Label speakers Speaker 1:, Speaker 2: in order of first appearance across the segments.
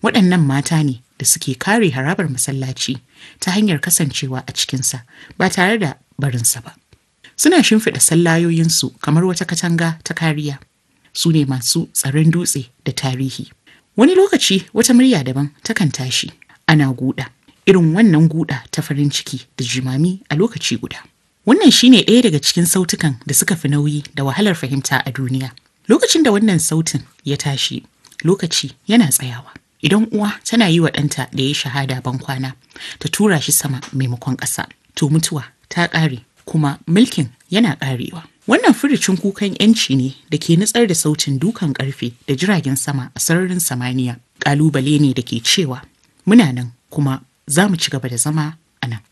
Speaker 1: Waɗannan mata ne da suke kare harabar masallaci ta hanyar kasancewa a cikinsa ba tare da barinsa ba. Suna shimfiɗa sallayoyinsu kamar wata katanga ta kariya. Su ne masu tsaron dutse da tarihi. Wani lokaci wata murya daban takan tashi. Ana guda. Irin wannan guda ta farin ciki da jimami a lokaci guda. Wannan shine ɗaya daga cikin sautukan da suka fi nauyi da wahalar fahimta a duniya. Lokacin da wannan sautin ya tashi, lokaci yana tsayawa. Idan uwa tana yi wa ɗanta da ya shahada ban kwana, ta tura shi sama maimakon ƙasa. To mutuwa ta ƙare kuma mulkin yana ƙarewa. Wannan furicin kukan ‘yanci ne da ke nutsar da sautin dukan ƙarfe da jiragen sama a sararin samaniya. Ƙalubale ne da ke cewa muna nan kuma za mu ci gaba da zama a nan.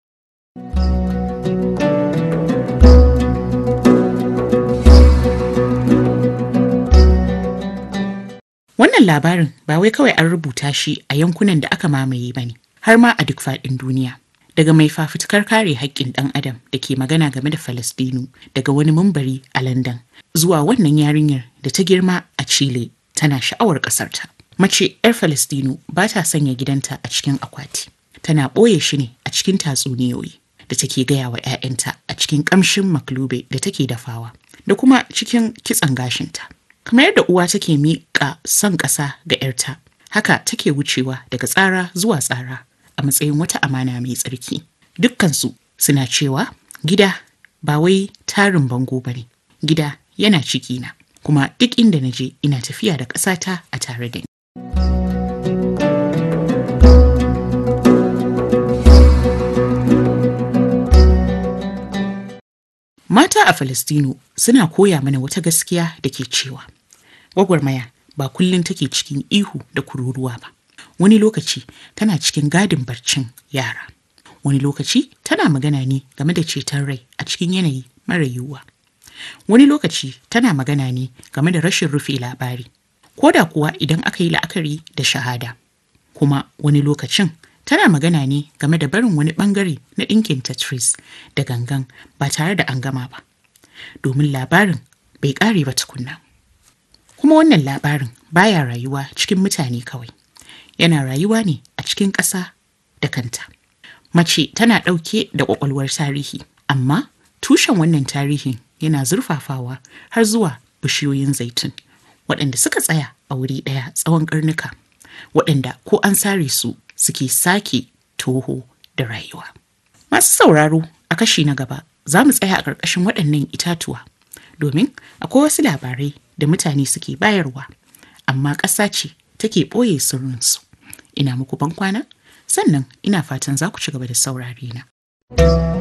Speaker 1: Wannan labarin ba wai kawai an rubuta shi a yankunan da aka mamaye ba ne, har ma a duk faɗin duniya. Daga mai fafutukar kare haƙƙin ɗan adam da ke magana game da Falastinu daga wani mumbari a London zuwa wannan yarinyar da ta girma a Chile tana sha'awar ƙasarta. Mace 'yar Falastinu ba ta sanya gidanta a cikin akwati. Tana ɓoye shi ne a cikin tatsuniyoyi da take gaya wa 'ya'yanta a cikin ƙamshin maklube da take dafawa da kuma cikin kitson gashinta. Kamar yadda uwa take miƙa son ƙasa ga 'yarta, haka take wucewa daga tsara zuwa tsara a matsayin wata amana mai tsarki. Dukkansu suna cewa gida ba wai tarin bango ba ne, gida yana cikina, kuma duk inda na je ina tafiya da ƙasata a tare da ni. Mata a Falastinu suna koya mana wata gaskiya da ke cewa gwagwarmaya ba kullum take cikin ihu da kururuwa ba. Wani lokaci tana cikin gadin barcin yara. Wani lokaci tana magana ne game da ceton rai a cikin yanayi mara yiwuwa. Wani lokaci tana magana ne game da rashin rufe labari. Ko da kuwa idan aka yi la'akari da shahada. Kuma wani lokacin tana magana ne game da barin wani bangare na ɗinkin Tetris da gangan ba tare da an gama ba. Domin labarin bai ƙare ba tukunna. Kuma wannan labarin baya rayuwa cikin mutane kawai. Yana rayuwa ne a cikin ƙasa da kanta. Mace tana ɗauke da ƙwaƙwalwar tarihi, amma tushen wannan tarihin yana zurfafawa har zuwa bishiyoyin zaitun, waɗanda suka tsaya a wuri ɗaya tsawon ƙarnuka, waɗanda ko an sare su suke sake toho da rayuwa. Masu sauraro a kashi na gaba za mu tsaya a ƙarƙashin waɗannan itatuwa domin akwai wasu labarai da mutane suke bayarwa amma ƙasa ce take ɓoye sirrinsu. Ina muku ban kwana sannan ina fatan za ku ci gaba da saurare na.